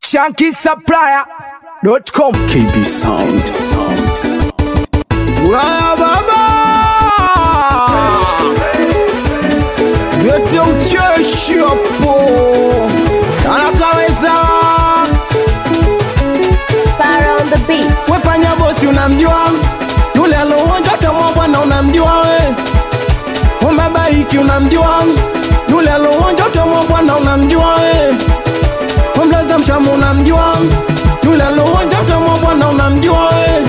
shankisupplier.com KB Sound. Sound. Furaha baba, yote ucheshi hapo, anakaweza Sparrow on the beat. wepanya bosi, unamjua yule alouonja tamwa bwana, unamjua we umbabaiki, unamjua yule alouonja tamwa bwana, unamjua we umlaza mshamu, unamjua yule alouonja tamwa bwana, unamjua we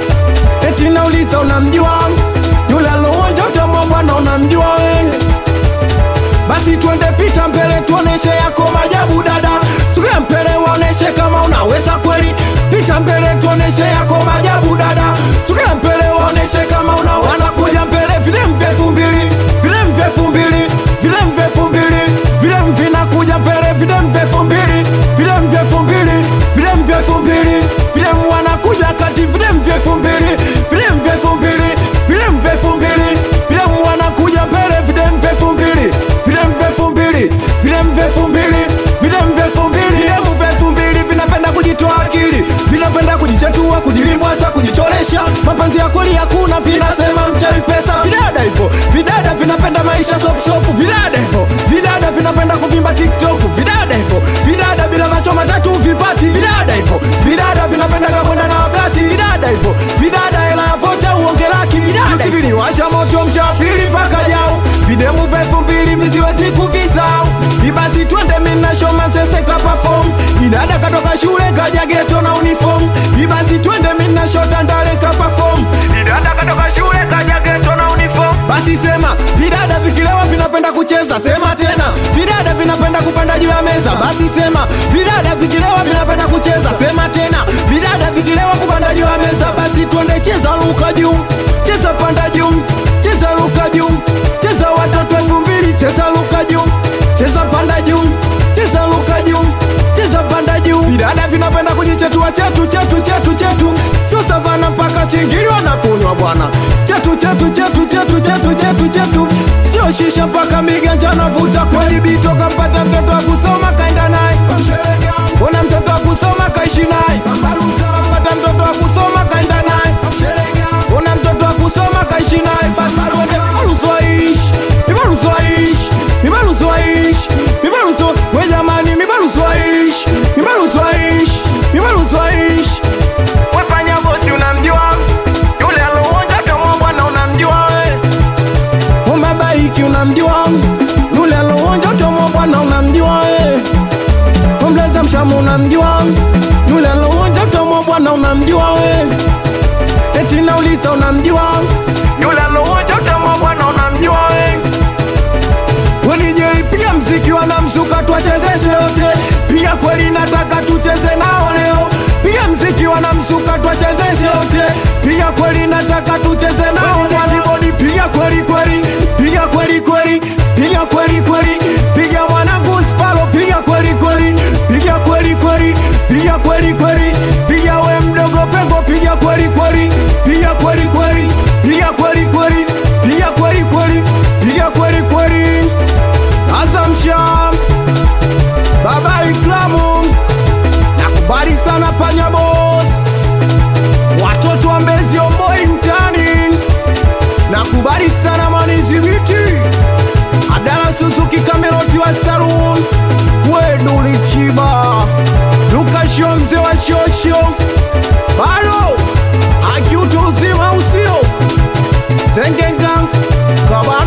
eti nauliza unamjua yule alouonja utamwa bwana unamjua we basi twende pita mbele tuoneshe yako majabu dada sugia mbele waoneshe kama unaweza kweli pita mbele tuoneshe yako majabu dada sugia mbele waoneshe kama unaweza kuja mbele vile mvefu mbili vile mvefu mbili vile mvefu mbili vile mvinakuja mbele vile mvefu mbili vile mvefu mbili vile mvefu mbili vile wanakuja kati vile mvefu mbili vile mvefu mbili vile mvefu mbili vile wanakuja mbele vile mvefu mbili vile mvefu mbili vile mvefu mbili vile mvefu mbili vile mvefu mbili vinapenda kujitoa akili vinapenda kujichetua kujilimwaza kujichoresha mapenzi ya kweli hakuna vinasema mchawi pesa vidada hivyo vidada vinapenda maisha sopsopu vidada hivyo vidada vinapenda kuvimba tiktok vidada hivyo vidada bila macho matatu vipati vidada hivyo vidada vinapenda kakwenda na wakati vidada hivyo vidada hela ya vocha uonge laki vidada hivyo washa moto mtaa pili mpaka jau videmu vefu mbili miziwezi kuvisau ibasi twende mina shoma seseka perform idada katoka shule kaja geto na uniform ibasi twende mina shota ndale ka perform idada katoka shule kaja geto na uniform basi sema vidada vikilewa vinapenda kucheza sema tena vidada vinapenda kupanda juu ya meza basi sema vidada vikilewa vinapenda kucheza sema tena vidada vikilewa kupanda juu ya meza basi twende cheza luka juu cheza panda juu cheza luka juu cheza watoto elfu mbili cheza luka juu cheza panda juu cheza luka juu cheza panda juu vidada vinapenda kujichetua chetu chetu chetu chetu sio savana mpaka chingili wanakunywa bwana chetu chetu chetu chetu chetu chetu chetu sio shisha mpaka miganja navuta kweli bito kampata mtoto wa kusoma kaenda naye ona mtoto wa kusoma kaishi naye kampata mtoto wa kusoma kaenda naye ona mtoto wa kusoma kaishi naye basi twende ibaruzwaishi ibaruzwaishi ibaruzwaishi ibaruzwa we jamani mibaruzwaishi ibaruzwaishi ibaruzwaishi wefanya bosi unamjua yule alouonja kama bwana unamjua we umebaiki unamjua yule alouonja utomwa bwana unamjua we umleza mshamu unamjua yule alouonja utomwa bwana unamjua we eti nauliza unamjua yule alouonja utomwa bwana unamjua we wenijeipia mziki wanamsuka twachezeshe yote pia kweli nataka tucheze nao leo pia mziki wanamsuka twachezeshe yote pia kweli nataka tucheze nao mwanibodi pia kweli kweli piga kweli kweli piga kweli kweli piga mwanangu spalo piga kweli kweli piga kweli kweli piga kweli kweli piga we mdogo pengo piga kweli kweli piga kweli kweli piga kweli kweli piga kweli kweli piga kweli kweli Azam Sham Baba Iklamu Nakubali sana panya boss Watoto wa Mbezi Omboi mtani Nakubali sana Manizi Biti Adala Suzuki Kameroti wa Saloon Wedu Lichiba Lukasho mzee wa shosho Bado Akiutu uzima usio Zengengang Kabali